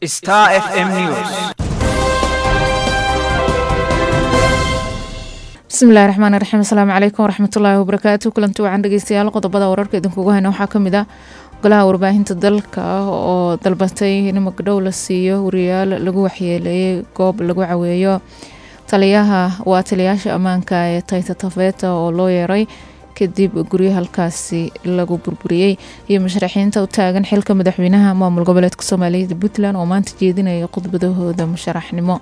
Star FM News. bismillahi raxmaan raxiim asalaamu calaykum waraxmatullaahi wabarakaatu kulanti wacan dhegeystayaal qodobada wararka idinkugu hayna waxaa kamid ah golaha warbaahinta dalka oo dalbatay in magdhow la siiyo wariyaal lagu waxyeeleeyay goob lagu caweeyo taliyaha waa taliyayaasha ammaanka ee tayta tafeeta oo loo yeeray kadib guryo halkaasi lagu burburiyey iyo musharaxiinta u taagan xilka madaxweynaha maamul goboleedka soomaaliyeed puntland oo maanta jeedinaya khudbadahooda musharaxnimo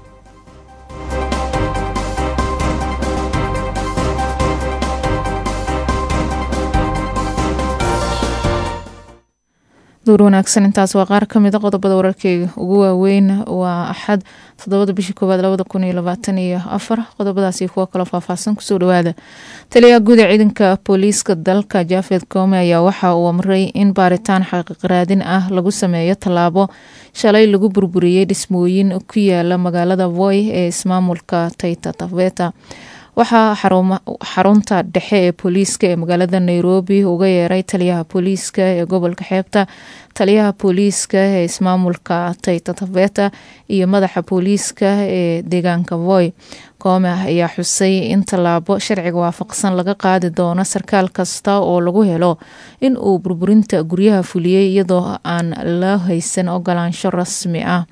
duur wanaagsan intaas waa qaar kamid a qodobada wararkeyga ugu waaweyn waa axad toddobada bishii koowaad labada kun iyo labaatan iyo afar qodobadaasi kuwo kaloo faahfaahsan kusoo dhawaada taliyaha guud ee ciidanka booliiska dalka jafed koome ayaa waxa uu amray in baaritaan xaqiiqraadin ah lagu sameeyo tallaabo shalay lagu burburiyey dhismooyin ku yaala magaalada voy ee ismaamulka tayta tafeta waxaa xarunta dhexe ee booliiska ee magaalada nairobi uga yeeray taliyaha booliiska ee gobolka xeebta taliyaha booliiska ee ismaamulka tayta tafeta iyo madaxa booliiska ee deegaanka voy koome ayaa xusay in tallaabo sharciga waafaqsan laga qaadi doono sarkaal kasta oo lagu helo in uu burburinta guryaha fuliyey iyadoo aan la haysan ogolaansho rasmi ah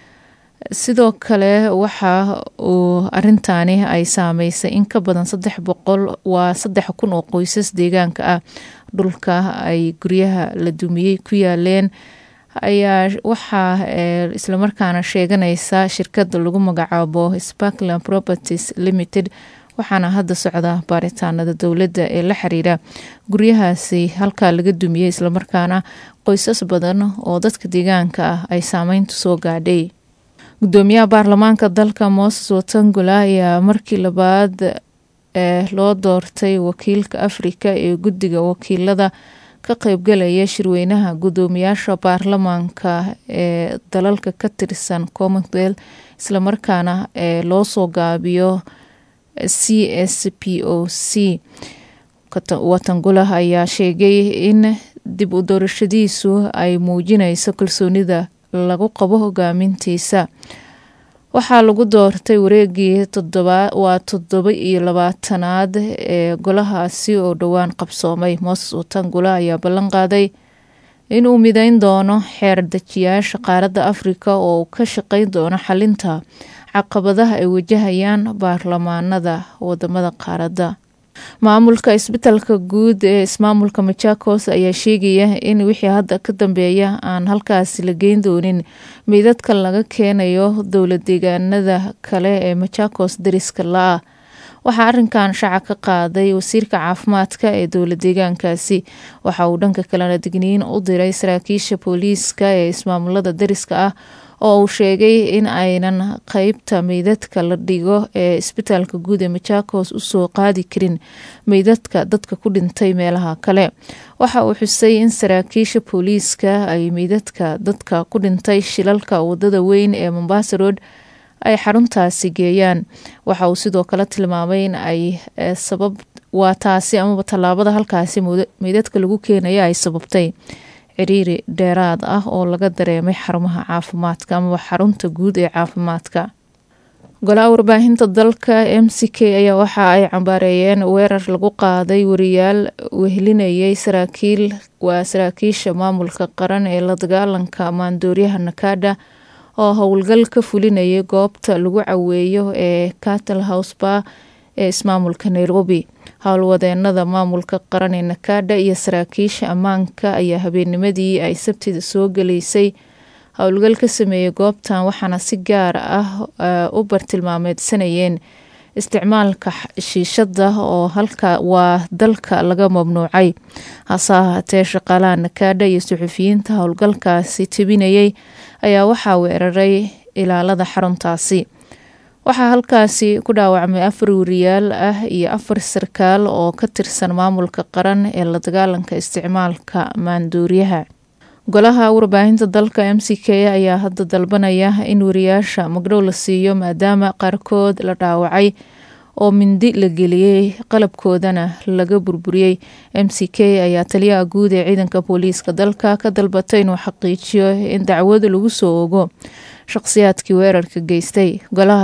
sidoo kale waxa uu arintaani ay saameysay in ka badan saddex boqol waa saddex kun oo qoysas deegaanka ah dhulka ay guryaha la dumiyey ku yaaleen ayaa waxaa islamarkaana sheeganaysa shirkada lagu magacaabo sparkland properties limited waxaana hadda socda baaritaanada dowladda ee la xiriira guryahaasi halkaa laga dumiyey islamarkaana qoysas badan oo dadka deegaanka ah ay saameyntu soo gaadhay gudoomiyaha baarlamaanka dalka moses watangula ayaa markii labaad ee loo doortay wakiilka afrika ee guddiga wakiilada ka qeybgalaya shirweynaha gudoomiyaasha baarlamaanka ee dalalka ka tirsan commonwealth islamarkaana ee loo soo gaabiyo c s p o c watangula ayaa sheegay in dib u doorashadiisu ay muujinayso kalsoonida lagu qabo hogaamintiisa waxaa lagu doortay wareegii waa toddoba iyo labaatanaad ee golahaasi oo dhowaan qabsoomay moses watangula ayaa ballan qaaday inuu mideyn doono xeer dejiyaasha qaaradda afrika oo uu ka shaqeyn doono xalinta caqabadaha ay wajahayaan baarlamaanada wadamada qaaradda maamulka isbitalka guud ee ismaamulka machakos ayaa sheegaya in wixii hadda ka dambeeya aan halkaasi la geyn doonin meydadka laga keenayo dowla deegaanada kale ee machakos dariska la-ah waxaa arinkan shaaca ka qaaday wasiirka caafimaadka ee dowla deegaankaasi waxa uu dhanka kalena digniin u diray saraakiisha booliiska ee ismaamulada dariska ah oo uu sheegay in aynan qeybta meydadka la dhigo ee isbitaalka guud ee machakos usoo qaadi karin meydadka dadka ku dhintay meelaha kale waxa uu xusay in saraakiisha booliiska ay meydadka dadka ku dhintay shilalka wadada weyn ee mombasa road ay xaruntaasi geeyaan waxa uu sidoo kale tilmaamay in ay sabab waa taasi amaba tallaabada halkaasi meydadka lagu keenaya ay sababtay ciriiri dheeraad ah oo laga dareemay xarumaha caafimaadka amaba xarunta guud ee caafimaadka golaha warbaahinta dalka m c k ayaa waxa ay cambaareeyeen weerar lagu qaaday wariyaal wehelinayay saraakiil waa saraakiisha maamulka qaran ee la dagaalanka maandooryaha nakada oo howlgal ka fulinayay goobta lagu caweeyo ee cattle house bar ee ismaamulka nairobi howlwadeenada maamulka qaran ee nakada iyo saraakiisha ammaanka ayaa habeennimadii ay sabtida soo galaysay howlgal ka sameeyey goobtan waxaana si gaar ah u bartilmaameedsanayeen isticmaalka shiishada oo halka waa dalka laga mamnuucay hase ahaatee shaqaalaha nakada iyo suxufiyiinta howlgalkaasi tebinayay ayaa waxaa weeraray ilaalada xaruntaasi waxaa halkaasi ku dhaawacmay afar wariyaal ah iyo afar sarkaal oo ka tirsan maamulka qaran ee la dagaalanka isticmaalka maandooriyaha golaha warbaahinta dalka m c k ayaa hadda dalbanaya in wariyaasha magdhow la siiyo maadaama qaarkood la dhaawacay oo mindi la geliyey qalabkoodana laga burburiyey m c k ayaa taliyaha guud ee ciidanka booliiska dalka ka dalbatay inuu xaqiijiyo in dacwad lagu soo ogo shaqsiyaadkii weerarka geystay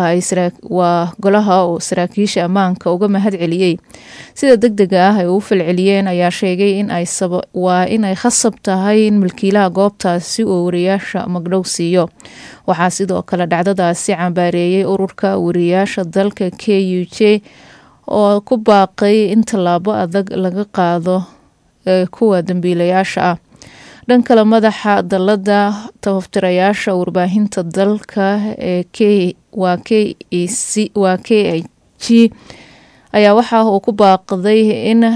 waa golaha oo saraakiisha ammaanka uga mahad celiyey sida deg dega ah ay u falceliyeen ayaa sheegay waa inay khasab tahay in milkiilaha goobtaasi uu wariyaasha magdhow siiyo waxaa sidoo kale dhacdadaasi cambaareeyey ururka wariyaasha dalka k u j oo ku baaqay in tallaabo adag laga qaado kuwa dambiilayaasha ah dhan kale madaxa dalada tabaftirayaasha warbaahinta dalka ee waa k waa k i g ayaa waxa uu ku baaqday in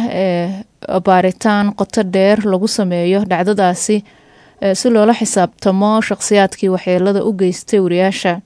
baaritaan qoto dheer lagu sameeyo dhacdadaasi si loola xisaabtamo shaqsiyaadkii waxyeelada u geystay wariyaasha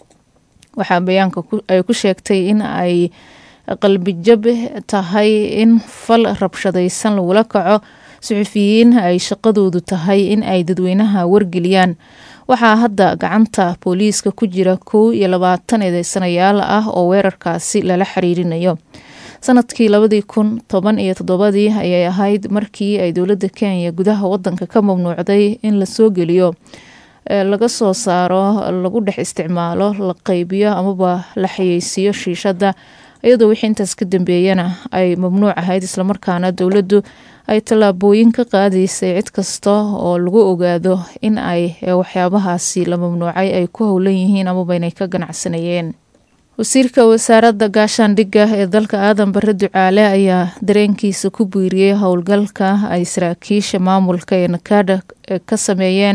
waxaa bayaanka ay ku sheegtay in ay qalbijab tahay in fal rabshadaysan lagula kaco suxufiyiin ay shaqadoodu tahay in ay dadweynaha wargeliyaan waxaa hadda gacanta booliiska ku jira kow iyo labaatan eedeysanayaal ah oo weerarkaasi lala xiriirinayo sanadkii labadii kun toban iyo toddobadii ayay ahayd markii ay dowladda kenya gudaha wadanka ka mamnuucday in lasoo geliyo laga soo saaro lagu dhex isticmaalo la qaybiyo amaba la xayeysiiyo shiishada iyadoo wixii intaas ka dambeeyana ay mamnuuc ahayd islamarkaana dowladdu ay tallaabooyin ka qaadaysay cid kasta oo lagu ogaado in ay waxyaabahaasi la mamnuucay ay ku howlan yihiin amaba inay ka ganacsanayeen wasiirka wasaaradda gaashaandhigga ee dalka aadan bare ducaale ayaa dareenkiisa ku biiriyey howlgalka ay saraakiisha maamulka ee nakada ka sameeyeen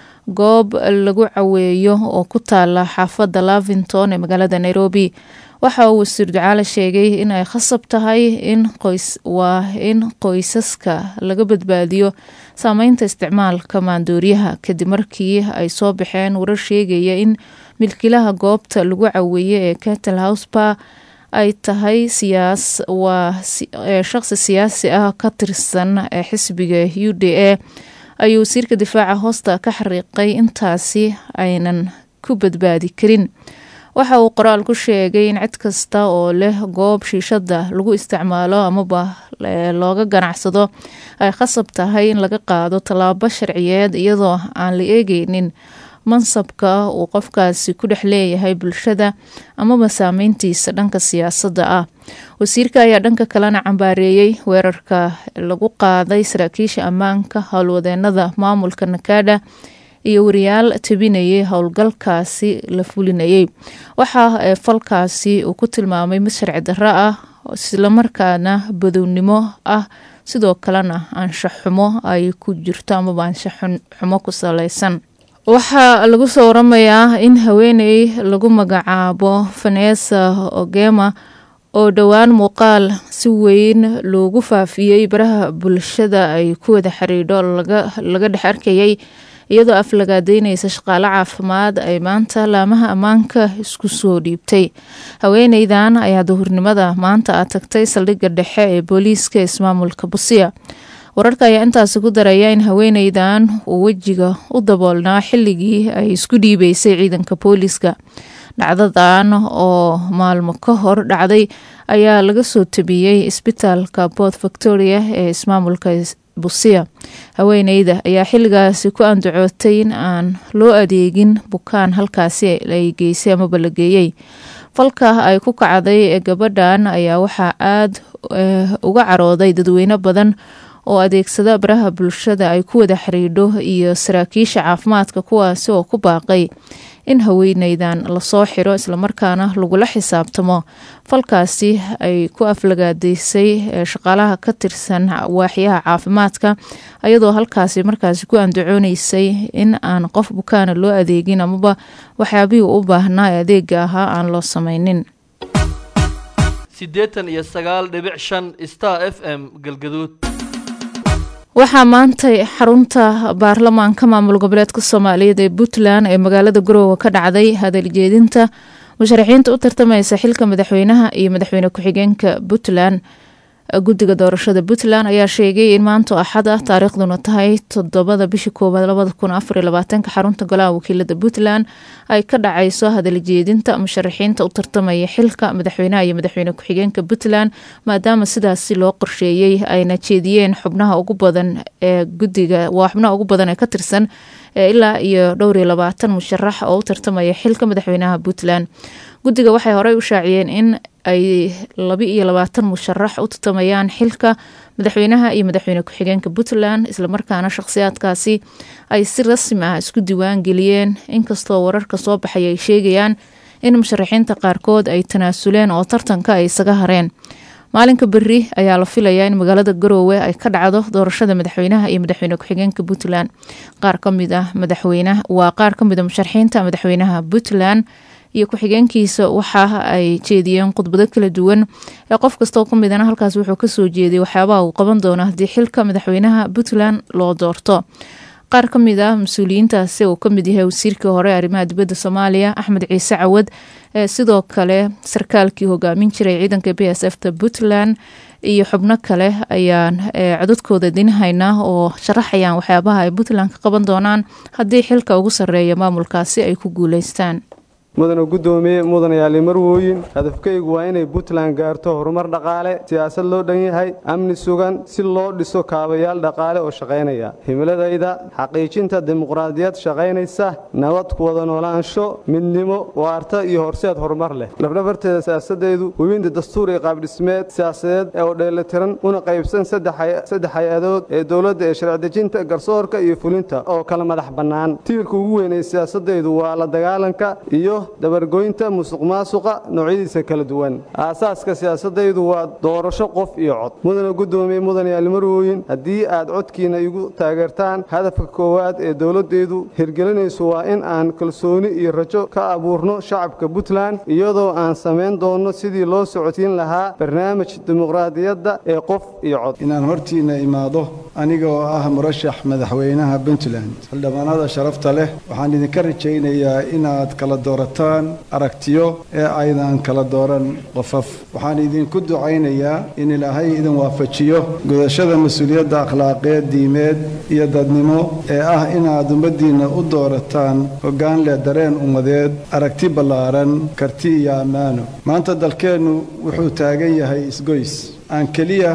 goob lagu caweeyo oo ku taala xaafadda lavington ee magaalada nairobi waxa uu wasiir ducaale sheegay in ay khasab tahay in qoys waa in qoysaska laga badbaadiyo saameynta isticmaalka maandooriyaha kadib markii ay soo baxeen warar sheegaya in milkiilaha goobta lagu caweeye ee cattle house bar ay tahay siyaas waa shaqsi siyaasi ah ka tirsan xisbiga u d a ayuu wasiirka difaaca hoosta ka xariiqay intaasi aynan ku badbaadi karin waxa uu qoraal ku sheegay in cid kasta oo leh goob shiishada lagu isticmaalo amaba looga ganacsado ay khasab tahay in laga qaado tallaabo sharciyeed iyadoo aan la eegeynin mansabka uu qofkaasi ku dhex leeyahay bulshada amaba saameyntiisa dhanka siyaasadda ah wasiirka ayaa dhanka kalena cambaareeyey weerarka lagu qaaday saraakiisha ammaanka howlwadeenada maamulka nakada iyo wariyaal tabinayay howlgalkaasi la fulinayay waxaa falkaasi uu ku tilmaamay mid sharci darro ah islamarkaana badownimo ah sidoo kalena anshaxumo ay ku jirto amaba anshaxumo ku saleysan waxaa lagu soo waramayaa in haweeney lagu magacaabo vanessa ogema oo dhowaan muuqaal si weyn loogu faafiyey baraha bulshada ay ku wada xiriidho laga dhex arkayay iyadoo aflagaadeynaysa shaqaale caafimaad ay maanta laamaha ammaanka isku soo dhiibtay haweeneydan ayaa duhurnimada maanta a tagtay saldhigga dhexe ee booliiska ismaamulka busiya wararka ayaa intaasi ku daraya in haweeneydan uu wejiga u daboolnaa xilligii ay isku dhiibeysay ciidanka booliiska dhacdadan oo maalmo ka hor dhacday ayaa laga soo tabiyey isbitaalka bort victoria ee ismaamulka busiya haweeneyda ayaa xilligaasi ku andacootay in aan loo adeegin bukaan halkaasi ay geysay amaba la geeyey falka ay ku kacday ee gabadhan ayaa waxaa aada uga carooday dadweyne badan oo adeegsada baraha bulshada ay ku wada xiriidho iyo saraakiisha caafimaadka kuwaasi oo ku baaqay in haweeneydan lasoo xiro islamarkaana lagula xisaabtamo falkaasi ay ku aflagaadeysay shaqaalaha ka tirsan waaxyaha caafimaadka ayadoo halkaasi markaasi ku andacooneysay in aan qof bukaana loo adeegin amaba waxyaabihii u baahnaa ee adeega ahaa aan loo sameynin siddeetan iyo sagaal dhibic shan star f m galgaduud waxaa maantay xarunta baarlamaanka maamul goboleedka soomaaliyeed ee puntland ee magaalada garoowe ka dhacday hadaljeedinta musharaxiinta u tartamaysa xilka madaxweynaha iyo madaxweyne ku-xigeenka puntland guddiga doorashada puntland ayaa sheegay in maanta axad ah taariikhduna tahay toddobada bisha koowaad labada kun afariyo labaatanka xarunta golaha wakiilada puntland ay ka dhacayso hadaljeedinta musharaxiinta u tartamaya xilka madaxweynaha iyo madaxweyne ku-xigeenka puntland maadaama sidaasi loo qorsheeyey ayna jeediyeen xubnaha ugu badan ee guddiga waa xubnaha ugu badan ee ka tirsan ilaa iyo dhowr iyo labaatan musharax oo u tartamaya xilka madaxweynaha puntland guddiga waxay horey u shaaciyeen in ay laba iyo labaatan musharax u tartamayaan xilka madaxweynaha iyo madaxweyne ku-xigeenka puntland islamarkaana shaqhsiyaadkaasi ay si rasmi ah isku diiwaan geliyeen inkastoo wararka soo baxay ay sheegayaan in musharaxiinta qaarkood ay tanaasuleen oo tartanka ay isaga hareen maalinka beri ayaa la filayaa in magaalada garoowe ay ka dhacdo doorashada madaxweynaha iyo madaxweyne ku-xigeenka puntland qaar kamid ah madaxweyne waa qaar kamid a musharaxiinta madaxweynaha puntland iyo ku-xigeenkiisa waxa ay jeediyeen khudbado kala duwan ee qof kastoo ka midana halkaas wuxuu kasoo jeeday waxyaabaha uu qaban doono haddii xilka madaxweynaha puntland loo doorto qaar ka mid ah mas-uuliyiintaasi uu kamid yahay wasiirkii hore arrimaha dibadda soomaaliya axmed ciise cawad sidoo kale sarkaalkii hogaamin jiray ciidanka b s f ta puntland iyo xubno kale ayaan codadkooda dinahaynaa oo sharaxayaan waxyaabaha ay puntland ka qaban doonaan haddii xilka ugu sarreeya maamulkaasi ay ku guuleystaan mudana guddoomiye mudanayaali marwooyin hadafkaygu waa inay puntland gaarto horumar dhaqaale siyaasad loo dhan yahay amni sugan si loo dhiso kaabayaal dhaqaale oo shaqaynaya himiladayda xaqiijinta dimuqraadiyad shaqaynaysa nabad ku wada noolaansho midnimo waarta iyo horseed horumar leh lafdhabarteeda siyaasadeedu hubinta dastuur iyo qaabdhismeed siyaasadeed oo dheelitiran una qaybsan saddex hay-adood ee dowladda ee sharcidejinta garsoorka iyo fulinta oo kala madax bannaan tiirka ugu weyn ee siyaasadaydu waa la dagaalanka iyo dabargoynta musuq maasuqa noocyadiisa kala duwan aasaaska siyaasadaydu waa doorasho qof iyo cod mudana guddoomiye mudanayaal marwooyin haddii aad codkiina igu taageertaan hadafka koowaad ee dowladdeedu hirgelinaysu waa in aan kalsooni iyo rajo ka abuurno shacabka puntland iyadoo aan samayn doonno sidii loo socodsiin lahaa barnaamij dimuqraadiyadda ee qof iyo cod inaan hortiinna imaado aniga oo ah murashax madaxweynaha puntland xildhibaanada sharafta leh waxaan idinka rajaynayaa inaad kala doorataan aragtiyo ee aydan kala dooran qofaf waxaan idinku ducaynayaa in ilaahay idin waafajiyo gudashada mas-uuliyadda akhlaaqeed diimeed iyo dadnimo ee ah inaad ummaddiinna u doorataan hoggaan leh dareen ummadeed aragti ballaaran karti iyo ammaano maanta dalkeennu wuxuu taagan yahay isgoys aan keliya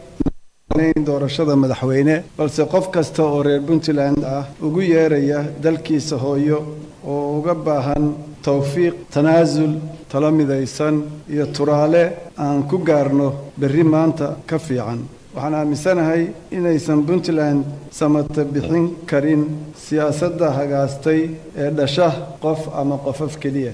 doorashada madaxweyne balse qof kasta oo reer puntland ah ugu yeeraya dalkiisa hooyo oo uga baahan tawfiiq tanaasul talo midaysan iyo turaale aan ku gaarno berri maanta ka fiican waxaan aaminsanahay inaysan puntland samata bixin karin siyaasadda hagaastay ee dhasha qof ama qofaf keliya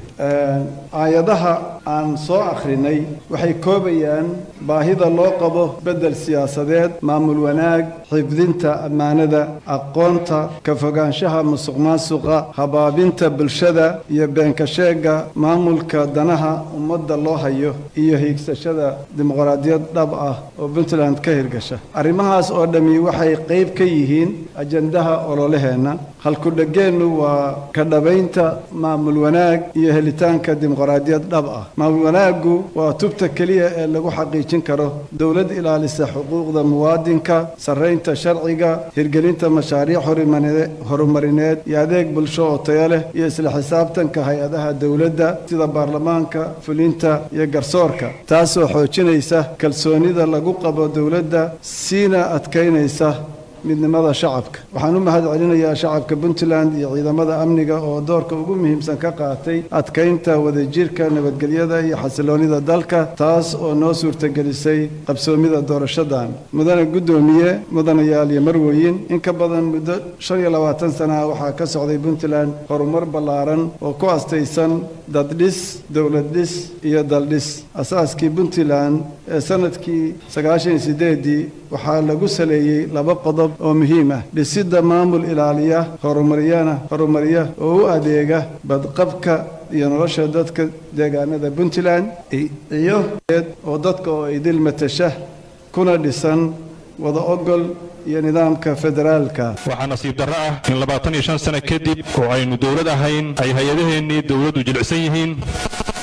aayadaha aan soo akhrinay waxay koobayaan baahida loo qabo beddel siyaasadeed maamul wanaag xifdinta ammaanada aqoonta ka fogaanshaha musuqmaasuqa habaabinta bulshada iyo beenkasheegga maamulka danaha ummadda loo hayo iyo hiigsashada dimuqraadiyad dhab ah oo puntland ka hirgasha arrimahaas oo dhammi waxay qayb ka yihiin ajandaha ololaheenna halkudhegeennu waa ka dhabaynta maamul wanaag iyo helitaanka dimuqraadiyad dhab ah maamul wanaaggu waa tubta keliya ee lagu xaqiijin karo dowlad ilaalisa xuquuqda muwaadinka sarraynta sharciga hirgelinta mashaariic horumarineed iyo adeeg bulsho oo tayo leh iyo isla xisaabtanka hay-adaha dowladda sida baarlamaanka fulinta iyo garsoorka taasoo xoojinaysa kalsoonida lagu qabo dowladda siina adkaynaysa midnimada shacabka waxaan u mahad celinayaa shacabka puntland iyo ciidamada amniga oo doorka ugu muhiimsan ka qaatay adkaynta wadajirka nabadgelyada iyo xasiloonida dalka taas oo noo suurtagelisay qabsoomida doorashadan mudane guddoomiye mudanayaal iyo marweyin in ka badan muddo shan iyo labaatan sanaha waxaa ka socday puntland horumar ballaaran oo ku astaysan daddhis dowlad dhis iyo daldhis asaaskii puntland ee sanadkii sagaashan iyo sideedii waxaa lagu saleeyey laba qodob oo muhiim ah dhisidda maamul ilaaliya horumariyana horumariya oo u adeega badqabka iyo nolosha dadka deegaanada puntland iyo oo dadka oo idil matasha kuna dhisan wada ogol iyo nidaamka federaalka waxaa nasiib darro ah in labaatan iyo shan sano kadib oo aynu dowlad ahayn ay hay-adaheennii dowladdu jilicsan yihiin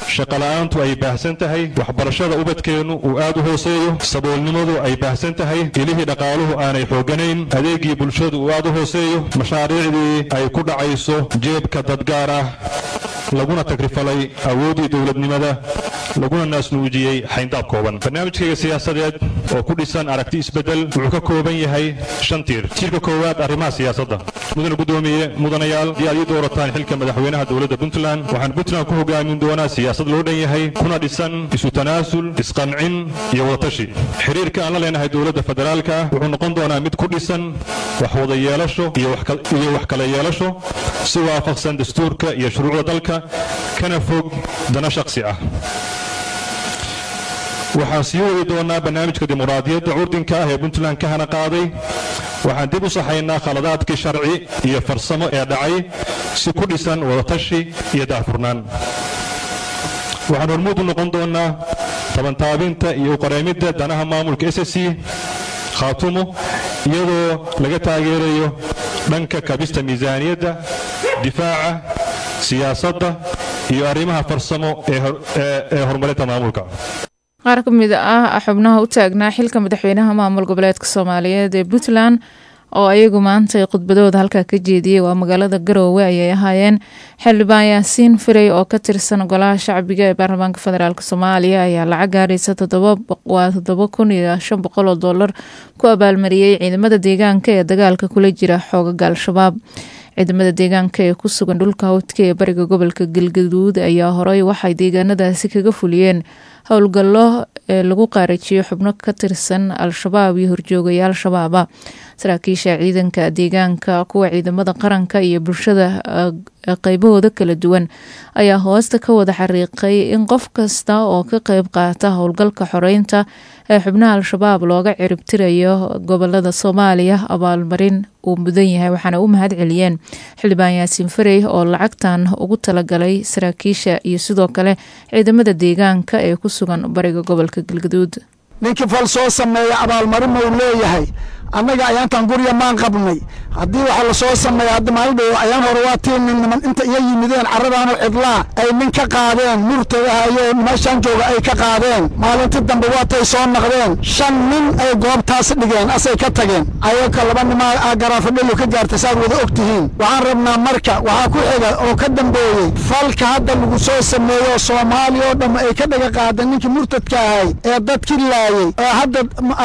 shaqola'aantu ay baahsan tahay waxbarashada ubadkeennu uu aad u hooseeyo saboolnimadu ay baahsan tahay ilihii dhaqaaluhu aanay xooganayn adeegii bulshadu uu aad u hooseeyo mashaariicdii ay ku dhacayso jeebka dadgaar ah laguna tagrifalay awooddii dowladnimada laguna naasnuujiyey xayndaab kooban barnaamijkayga siyaasadeed oo ku dhisan aragti isbeddel wuxuu ka kooban yahay shan tiir tiirka koowaad arrimaha siyaasadda mudane guddoomiye mudanayaal haddii aad ii doorataan xilka madaxweynaha dowladda puntland waxaan puntland ku hogaamin doonaa siyaasad loo dhan yahay kuna dhisan isu tanaasul isqancin iyo wadatashi xiriirka aan la leenahay dowladda federaalka wuxuu noqon doonaa mid ku dhisan wax wada yeelasho iyo wax kala yeelasho si waafaqsan dastuurka iyo shuruucda dalka kana fog dana shakhsi ah waxaan sii wadi doonaa barnaamijka dimuqraadiyadda curdinka ah ee puntland ka hana qaaday waxaan dib u saxaynaa khaladaadkii sharci iyo farsamo ee dhacay si ku dhisan wadatashi iyo daahfurnaan waxaan hormuud u noqon doonaa tabantaabinta iyo uqareemidda danaha maamulka s c khaatumo iyadoo laga taageerayo dhanka kabista miisaaniyadda difaaca siyaasadda iyo arrimaha farsamo ee horumarinta maamulka qaar ka mid ah xubnaha u taagnaa xilka madaxweynaha maamul goboleedka soomaaliyeed ee puntland oo ayagu maanta khudbadooda halkaa ka jeediyey waa magaalada garoowe ayay ahaayeen xildhibaan yaasiin firey oo ka tirsan golaha shacbiga ee baarlamaanka federaalk soomaaliya ayaa lacag gaaraysa waa toddoba kun iyo shan boqol oo doolar ku abaalmariyey ciidamada deegaanka ee dagaalka kula jira xoogaga al-shabaab ciidamada deegaanka ee ku sugan dhulka hawdka ee bariga gobolka galgaduud ayaa horey waxay deegaanadaasi kaga fuliyeen howlgallo ee lagu qaarajiyo xubno ka tirsan al-shabaab iyo horjoogayaal shabaaba saraakiisha ciidanka deegaanka kuwa ciidamada qaranka iyo bulshada qeybahooda kala duwan ayaa hoosta ka wada xariiqay in qof kasta oo ka qeyb qaata howlgalka xoreynta ee xubnaha al-shabaab looga ciribtirayo gobolada soomaaliya abaalmarin uu mudan yahay waxaana u mahad celiyeen xildhibaan yaasiin farey oo lacagtan ugu talagalay saraakiisha iyo sidoo kale ciidamada deegaanka ee ku sugan bariga gobolka galgaduud ninkii fal soo sameeya abaalmarin mau leeyahay annaga ayaantan gurya maan qabnay haddii waxa la soo sameeya hadda maalin dhow ayaan hore waa tii nin niman inta iya yimideen carradaanu cidlaa ay nin ka qaadeen murtagahayo meeshaan jooga ay ka qaadeen maalintii dambe waatay soo naqdeen shan nin ay goobtaas dhigeen asay ka tageen ayaka laba nimaa garaafadhelu ka gaartay saad wada og tihiin waxaan rabnaa marka waxaa ku xiga oo ka dambeeyey falka hadda lagu soo sameeyo soomaaliya oo dhamma ay ka dhaga qaadeen ninkii murtadka ahay ee dadkii laayey ee hadda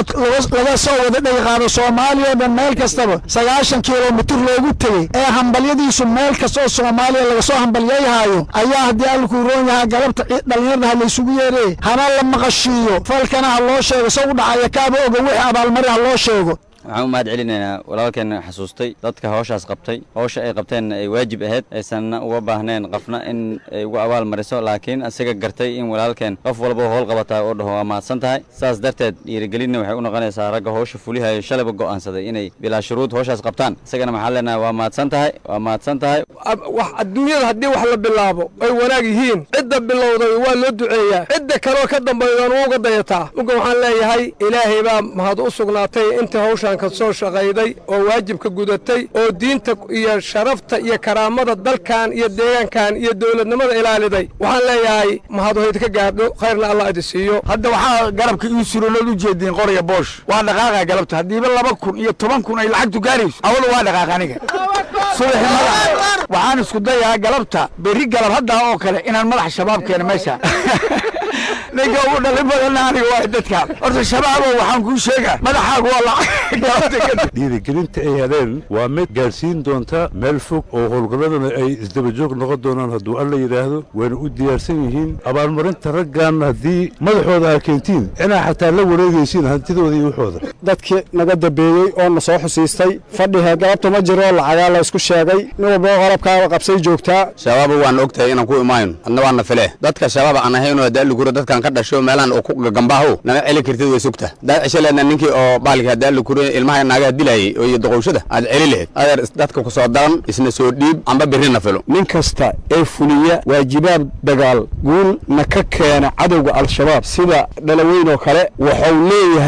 laga soo wada dhaga qaado soomaaliya oo dhan meel kastaba sagaashan kilomitir loogu tegey ee hambalyadiisu meel kasta oo soomaaliya laga soo hambalyayhaayo ayaa haddii allkuu roon yahaa galabta dhallinyarada ha laysugu yeeree hana la maqashiiyo falkana ha loo sheego se u dhacaya kaaba oga wixii abaalmari ha loo sheego waxaan u mahad celinaynaa walaalkeenna xasuustay dadka hawshaas qabtay hawsha ay qabteenna ay waajib ahayd aysanna uga baahneen qofna in ay ugu abaal mariso laakiin isaga gartay in walaalkeen qof walba howl qabataa oo dhaho waa mahadsan tahay saas darteed dhiirigelinna waxay u noqonaysaa ragga hawsha fulihayo shalayba go'aansaday inay bilaa shuruud hawshaas qabtaan isagana maxaan leenahay waa mahadsan tahay waa mahadsan tahay wax adduunyada haddii wax la bilaabo ay wanaag yihiin cidda bilowday waa loo duceeyaa cidda kaloo ka dambaydan uga dayataa uga waxaan leeyahay ilaahay baa mahad u sugnaatay inta hawshan ka soo shaqayday oo waajibka gudatay oo diinta iyo sharafta iyo karaamada dalkan iyo deegaankan iyo dowladnimada ilaaliday waxaan leeyahay mahaduhayd ka gaadho khayrna allah idi siiyo hadda waxaa garabka ii suroolood u jeediin qorya boosh waa dhaqaaqa galabta haddiiba laba kun iyo toban kun ay lacagtu gaarayso awadu waa dhaqaaq aniga subaxi madax waxaan isku dayaa galabta berri galab haddaa oo kale inaan madax shabaab keeno meesha ninka ugu dhalin badanna aniga waa dadka horta shabaabo waxaan kuu sheegaa madaxaagu waa lacag dhiirigelinta ay heleen waa mid gaadhsiin doonta meel fog oo howlgalladana ay isdabajoog noqon doonaan hadduu alla yidhaahdo wayna u diyaarsan yihiin abaalmarinta raggan haddii madaxooda aa keentiin inaa xataa la wareegaysiin hantidooda iyo waxooda dadkii naga dambeeyey oo na soo xusiistay fadhiga galabta ma jiro lacagaa la isku sheegay nin walba qalabkaaba qabsay joogtaa shabaaba waan og tahay inaan ku imaayno adna waana file dadka shabaaba aan ahaynoo hadaaligura dadkan ka dhasho meelaan oo ku gagambaaho nama celi kartid way sugta daad ceshaleedna ninkii oo baalki hadaaligura ilmaha naagaha dilaayay oo iyo doqowshada aad celi lahayd adeer dadka ku soo daran isna soo dhiib amba birrina filo nin kasta ee fuliya waajibaad dagaal guul na ka keena cadowga al-shabaab sida dhalaweyn oo kale wuxuu leeyahay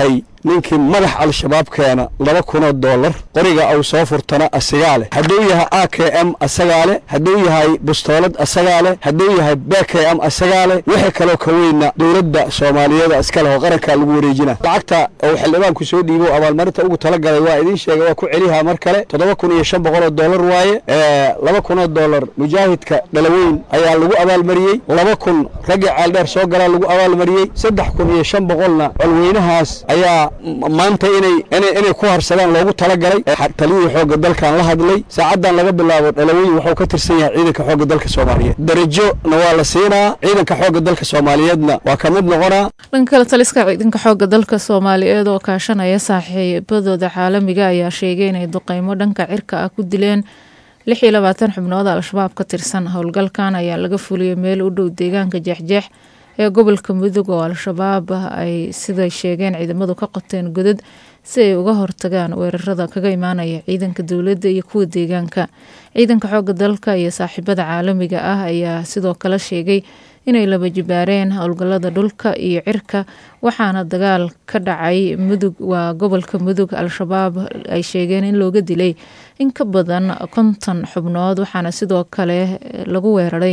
ninkii madax al-shabaab keena laba kunoo doolar qoriga uu soo furtana asagaa leh hadduu yahay a k m asagaa leh hadduu yahay bustoolad asagaa leh hadduu yahay b k m asagaa leh wixii kaloo ka weyna dowladda soomaaliyeed iska leh oo qarankaa lagu wareejina lacagta uu xildhibaanku soo dhiibo abaalmarinta ugu talagalay waa idiin sheegay waa ku celihaa mar kale toddoba kun iyo shan boqoloo doolar waaye laba kunoo doolar mujaahidka dhalaweyn ayaa lagu abaalmariyey laba kun raggii ceeldheer soo galaa lagu abaalmariyey saddex kun iyo shan boqolna colweynahaas ayaa maanta inay inay ku harsadaan loogu talagalay taliyihii xoogga dalkan la hadlay saacaddan laga bilaabo dhalaweyn wuxuu ka tirsan yahay ciidanka xoogga dalka soomaaliyeed darajona waa la siinaa ciidanka xoogga dalka soomaaliyeedna waa ka mid noqonaa dhanka kale taliska ciidanka xoogga dalka soomaaliyeed oo kaashanaya saaxiibadooda caalamiga ayaa sheegay inay duqeymo dhanka cirka ah ku dileen lix iyo labaatan xubnood al-shabaab ka tirsan howlgalkan ayaa laga fuliyey meel u dhow deegaanka jeexjeex ee gobolka mudug oo al-shabaab ay siday sheegeen ciidamadu ka qoteen godad si ay uga hortagaan weerarada kaga imaanaya ciidanka dowladda iyo kuwa deegaanka ciidanka xoogga dalka iyo saaxiibada caalamiga ah ayaa sidoo kale sheegay inay laba jibaareen howlgalada dhulka iyo cirka waxaana dagaal ka dhacay mudug waa gobolka mudug al-shabaab ay sheegeen in looga dilay in ka badan konton xubnood waxaana sidoo kale lagu weeraray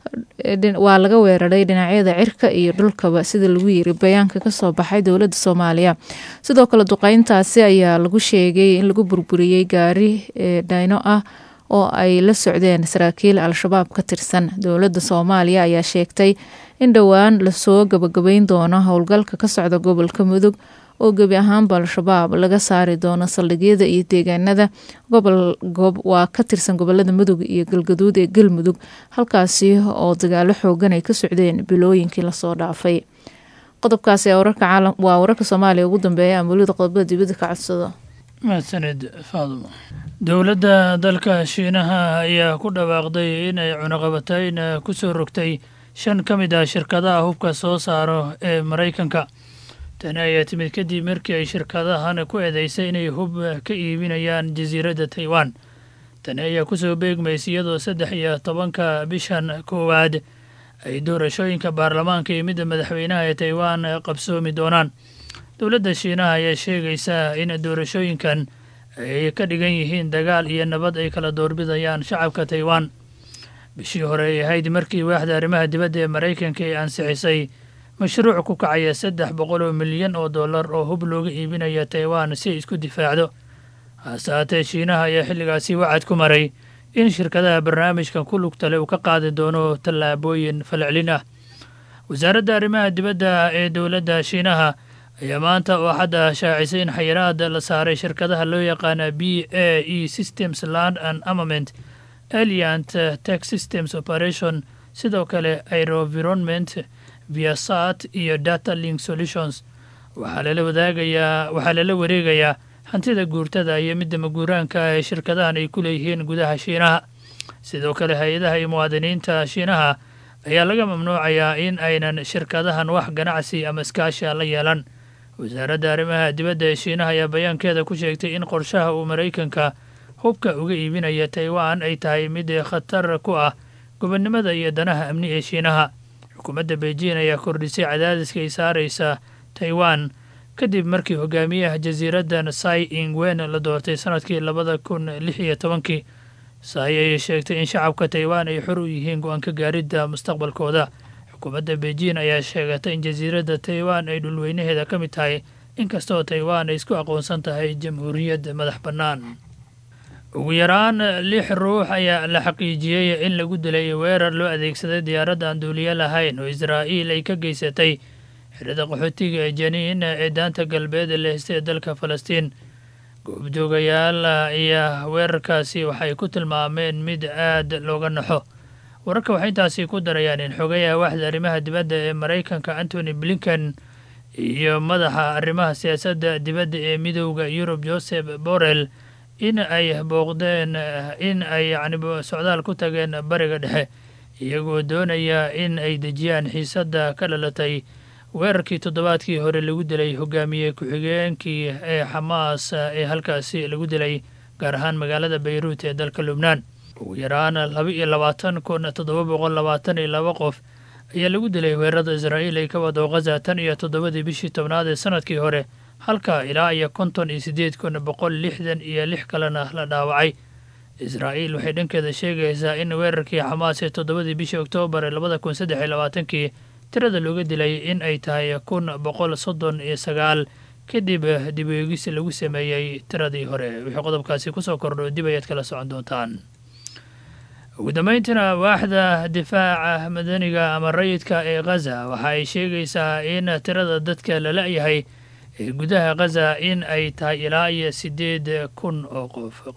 waa laga weeraray dhinacyada cirka iyo dhulkaba sida lagu yiri bayaanka kasoo baxay dowladda soomaaliya sidoo kale duqeyntaasi ayaa lagu sheegay in lagu burburiyey gaari dhayno ah oo ay la socdeen saraakiil al-shabaab ka tirsan dowladda soomaaliya ayaa sheegtay in dhowaan lasoo gabagabeyn doono howlgalka ka socda gobolka mudug oo gebi ahaanba al-shabaab laga saari doono saldhigyada iyo deegaanada waa ka tirsan gobolada mudug iyo galgaduud ee galmudug halkaasi oo dagaalo xoogan ay ka socdeen bilooyinkii lasoo dhaafay qodobkaasi waa wararka soomaaliya ugu dambeeya amulida qodobada dibadda ka codsado mahadsanid faadumo dowladda dalka shiinaha ayaa ku dhawaaqday inay cunaqabatayn ku soo rogtay shan ka mid ah shirkadaha hubka soo saaro ee maraykanka tani ayaa timid kadib markii ay shirkadahan ku eedeysay inay hub ka iibinayaan jasiiradda taiwan tani ayaa kusoo beegmaysa iyadoo saddex iyo tobanka bishan koowaad ay doorashooyinka baarlamaanka iyo midda madaxweynaha ee taiwan qabsoomi doonaan dowladda shiinaha ayaa sheegaysa in doorashooyinkan ay ka dhigan yihiin dagaal iyo nabad ay kala doorbidayaan shacabka taiwan bishii hore ay ahayd markii waaxda arrimaha dibadda ee maraykanka ay ansixisay mashruuc ku kacaya saddex boqol oo milyan oo dollar oo hub looga iibinaya taiwan si ay isku difaacdo hase haatee shiinaha ayaa xilligaasi wacad ku maray in shirkadaha barnaamijkan ku lugtale uu ka qaadi doono tallaabooyin falcelin ah wasaaradda arrimaha dibadda ee dowladda shiinaha ayaa maanta oo xadda shaacisay in xayiraad la saaray shirkadaha loo yaqaana b a e systems land and armament aliant tech systems operation sidoo kale aerovironment viasat iyo data link solutions waxaa lala wadaagayaa waxaa lala wareegayaa hantida guurtada iyo midda maguuraanka ah ee shirkadahan ay ku leeyihiin gudaha shiinaha sidoo kale hay-adaha iyo muwaadiniinta shiinaha ayaa laga mamnuucayaa in aynan shirkadahan wax ganacsi ama iskaasha la yeelan wasaaradda arrimaha dibadda ee shiinaha ayaa bayaankeeda ku sheegtay in qorshaha uu maraykanka hubka uga iibinaya taiwan ay tahay mid khatar ku ah gobonnimada iyo danaha amni ee shiinaha xukuumadda beijing ayaa kordhisay cadaadiska ay saaraysa taiwan kadib markii hogaamiyaha jasiiraddan sai ingwen la doortay sanadkii labada kun lix iyo tobankii sai ayay sheegtay in shacabka taiwan ay xor u yihiin go-aanka gaaridda mustaqbalkooda xukuumadda beijing ayaa sheegatay in jasiiradda taiwan ay dhulweynaheeda ka mid tahay inkastoo taiwan ay isku aqoonsan tahay jamhuuriyad madax bannaan ugu yaraan lix ruux ayaa la xaqiijiyey in lagu dilay weerar loo adeegsaday diyaaradda aan duuliye lahayn oo israa'iil ay ka geysatay xirada qaxootiga ee janiin ee daanta galbeed ee la heystay ee dalka falastiin goobjoogayaal ayaa weerarkaasi waxay ku tilmaameen mid aad looga naxo wararka waxay intaasi ku darayaan in xogayaha waaxda arrimaha dibadda ee maraykanka antony blinken iyo madaxa arrimaha siyaasadda dibadda ee midowda yurub joseph borrell in ay booqdeen in ay yacni socdaal ku tageen bariga dhexe iyagoo doonaya in ay dejiyaan xiisadda ka dhalatay weerarkii toddobaadkii hore lagu dilay hogaamiye ku-xigeenkii ee xamaas ee halkaasi lagu dilay gaar ahaan magaalada bayruut ee dalka lubnaan ugu yaraan laba iyo labaatan kun toddoba boqol labaatan iyo laba qof ayaa lagu dilay weerarada israa'iil ay ka wado khaza tan iyo toddobadii bishii tobnaad ee sanadkii hore halka ilaa iyo konton iyo siddeed kun boqol lixdan iyo lix kalena la dhaawacay israa'iil waxay dhankeeda sheegaysaa in weerarkii xamaas ee toddobadii bishii oktoobar ee labada kun saddex iyo labaatankii tirada looga dilay in ay tahay kun boqol soddon iyo sagaal kadib dib eegis lagu sameeyey tiradii hore wixii qodobkaasi kusoo kordho dib ayaad kala socon doontaan ugu dambeyntiina waaxda difaaca madaniga ama rayidka ee khaza waxa ay sheegaysaa in tirada dadka la la-yahay ee gudaha khaza in ay tahay ilaa iyo siddeed kun oo qof